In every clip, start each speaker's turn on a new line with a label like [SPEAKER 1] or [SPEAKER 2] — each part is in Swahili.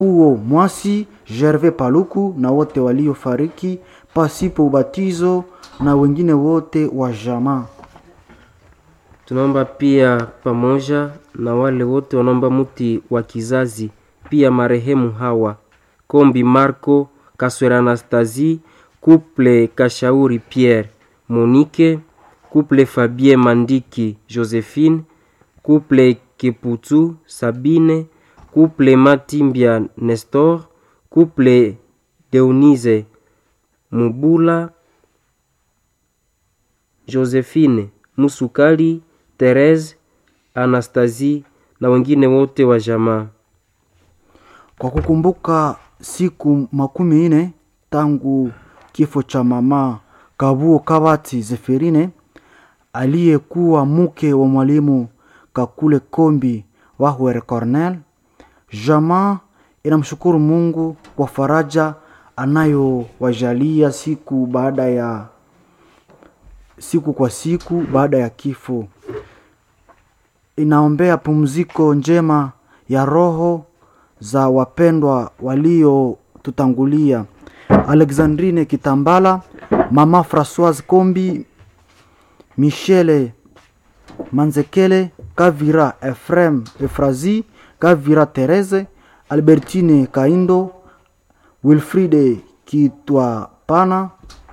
[SPEAKER 1] huo Mwasi, Gervais Paluku na wote waliofariki pasipo ubatizo na wengine wote wa jamaa.
[SPEAKER 2] Tunaomba pia pamoja na wale wote wanaomba mti wa kizazi, pia marehemu hawa Kombi Marco, Kaswera Anastasie, Couple Kashauri Pierre, Monique, Couple Fabien Mandiki Josephine, Couple Keputu Sabine, Couple Matimbia Nestor, Couple Deunise Mubula, Josephine Musukali, Therese Anastasie na wengine wote wa jamaa.
[SPEAKER 1] Kwa kukumbuka siku makumi nne tangu kifo cha mama Kabuo Kabati Zeferine aliyekuwa mke wa mwalimu Kakule Kombi Wahwere Cornel, jamaa inamshukuru Mungu kwa faraja anayowajalia siku baada ya siku kwa siku baada ya kifo. Inaombea pumziko njema ya roho za wapendwa waliotutangulia: Alexandrine Kitambala, mama Francoise Kombi, Michele Manzekele, Kavira Efrem Efrazi, Kavira Therese, Albertine Kaindo, Wilfride Kitwapana,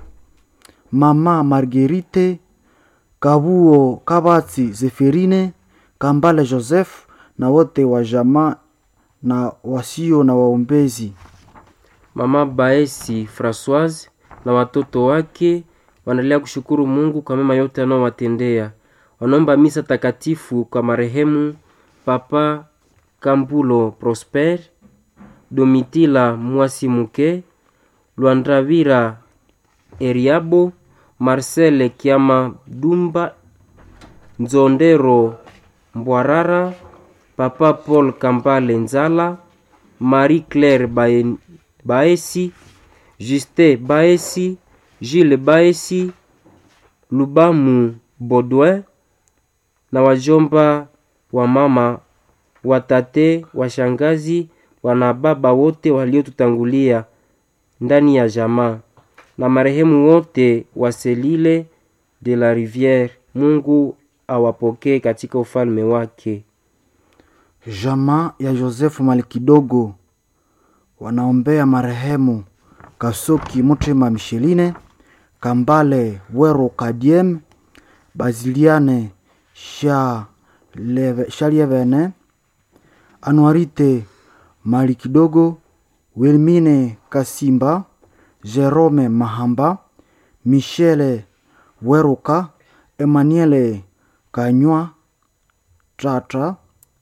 [SPEAKER 1] mama Marguerite Kabuo Kabati Zeferine, Kambale Joseph na wote wa jamaa na wasio na waombezi.
[SPEAKER 2] Mama Baesi Francoise na watoto wake wanaendelea kushukuru Mungu kwa mema yote anayowatendea. Wanaomba misa takatifu kwa marehemu Papa Kambulo Prosper, Domitila Mwasi Muke, Lwandravira Eriabo, Marcel Kiama Dumba, Nzondero Mbwarara, Papa Paul Kambale Nzala, Marie Claire Bae- Baesi, Juste Baesi, Gilles Baesi, Lubamu Baudouin na wajomba wa mama, watate, washangazi, wana baba wote waliotutangulia ndani ya jamaa na marehemu wote wa Selile de la Riviere. Mungu awapokee katika ufalme wake.
[SPEAKER 1] Jamaa ya Josefu Malikidogo wanaombea marehemu Kasoki Mutima Misheline, Kambale Wero Kadiem, Baziliane Shaleve- Shalievene, Anuarite Malikidogo, Wilmine Kasimba, Jerome Mahamba, Michele Weruka, Emmanuele Kanywa Tratra,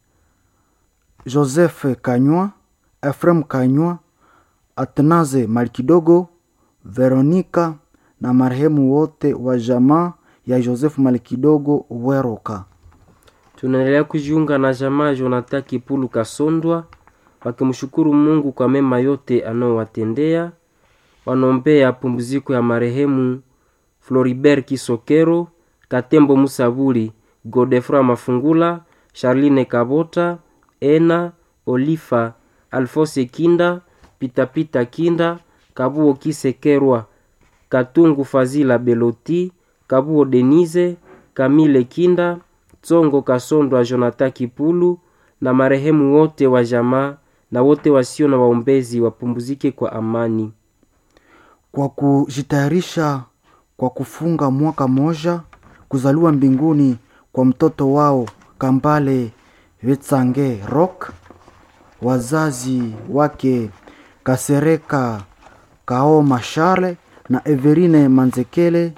[SPEAKER 1] Joseph Kanywa, Efrem Kanywa, Atnaze Malikidogo, Veronika na marehemu wote wa jamaa ya Joseph Malikidogo Weroka.
[SPEAKER 2] Tunaendelea kujiunga na jamaa Jonathan Kipulu Kasondwa wakimshukuru Mungu kwa mema yote anayowatendea. Wanaombea pumziko ya marehemu Floribert Kisokero, Katembo Musabuli, Godefroy Mafungula, Charline Kabota, Ena Olifa, Alfose Kinda, Pitapita Kinda, Kabuo Kisekerwa, Katungu Fazila Beloti, Kabuo Denise, Kamile Kinda, Tsongo Kasondwa Jonathan Kipulu na marehemu wote wa jamaa na wote wasio na waombezi wapumzike kwa amani.
[SPEAKER 1] kwa kujitayarisha kwa kufunga mwaka moja kuzaliwa mbinguni kwa mtoto wao Kambale Vetsange Rock, wazazi wake Kasereka Kaoma Charle na Everine Manzekele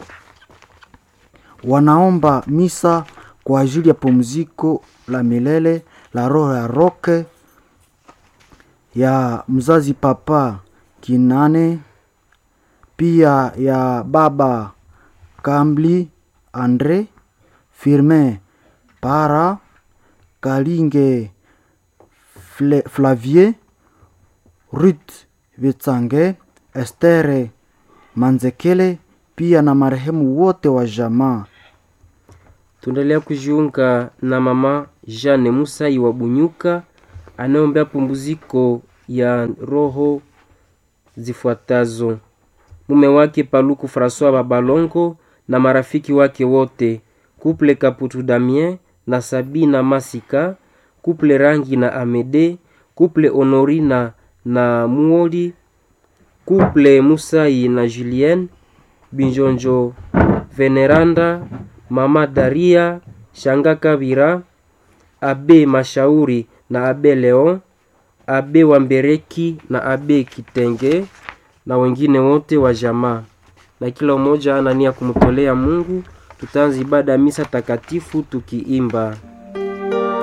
[SPEAKER 1] wanaomba misa kwa ajili ya pumziko la milele la roho ya Roke ya mzazi Papa Kinane pia ya baba Kambli Andre Firmin Para Kalinge Fle, Flavier Ruth Vitsange Estere Manzekele pia na marehemu wote wa jamaa.
[SPEAKER 2] Tunaendelea kujiunga na mama Jeanne Musai wa Bunyuka anayeombea pumziko ya roho zifuatazo: mume wake Paluku Francois Babalongo na marafiki wake wote, kuple Kaputu Damien na Sabina Masika, kuple Rangi na Amede, kuple Honorina na Muoli, kuple Musai na Julien Binjonjo, Veneranda, mama Daria, Shanga Kabira, abe Mashauri na abe Leon, abe Wambereki na abe Kitenge na wengine wote wa jamaa, na kila mmoja ana nia kumtolea Mungu. Tutaanza ibada ya misa takatifu tukiimba